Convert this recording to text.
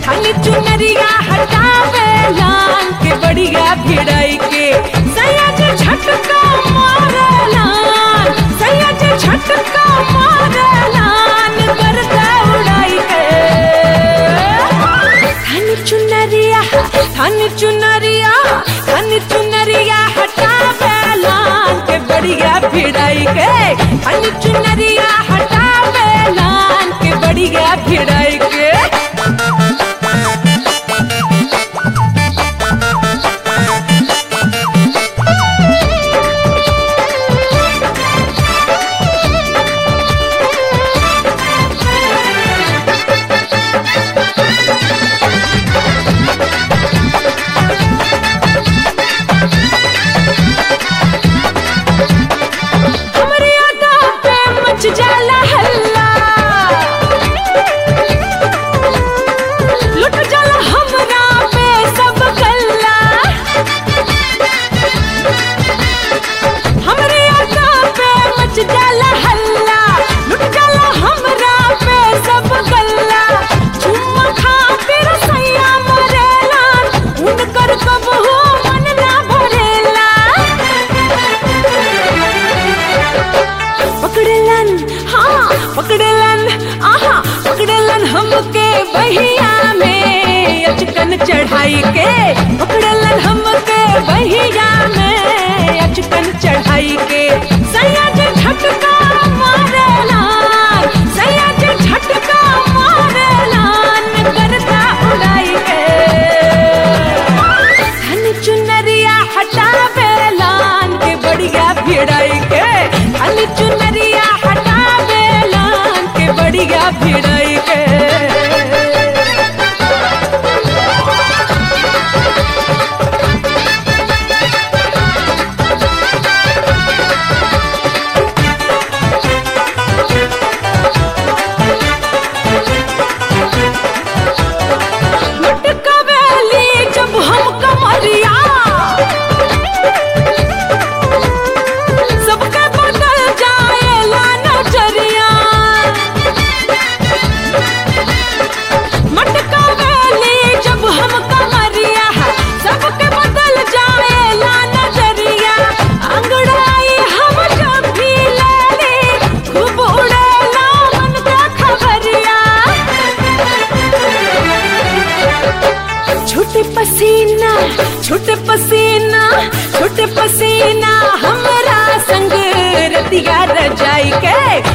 खाली चुनरिया हटावे लान के बढ़िया भिड़ाई के सयाज झटका मारे लान सयाज झटका मारे लान गर्दा उड़ाई के थान चुनरिया थान चुनरिया थान चुनरिया हटावे लान के बढ़िया भिड़ाई के थान चुनरिया हटावे लान के बढ़िया भिड़ाई के हमरे अदा पे मच जाला हल्ला लुट जाला हमरा पे सब गल्ला हमरे अदा पे मच जाला हल्ला लुट जाला हमरा पे सब गल्ला चुम्मा खातिर सैया मरेला उनकर कबहू मन ना भरेला पकड़लन हाँ पकड़लन आहा पकड़लन हमके बहिया में अचकन चढ़ाई के पकड़लन हमके बहिया में अचकन चढ़ाई के सयाज झटका मारेलान सयाज झटका मारेलान करता उड़ाई के धन चुनरिया हटावे लान के बढ़िया भिड़ाई के धन चुनरिया हटावे लान के बढ़िया भिड़ाई के लटकवेली जब हम कमरिया सबके बदल जाएला नजरिया मटकावेली जब हम कमरिया सबके बदल जाएला नजरिया अंगड़ाई हम जब भी लेली खूब उड़ेला मन का खबरिया छोटे पसीना छोटे पसीना छोटे पसीना हमरा संग रतिया रजाई के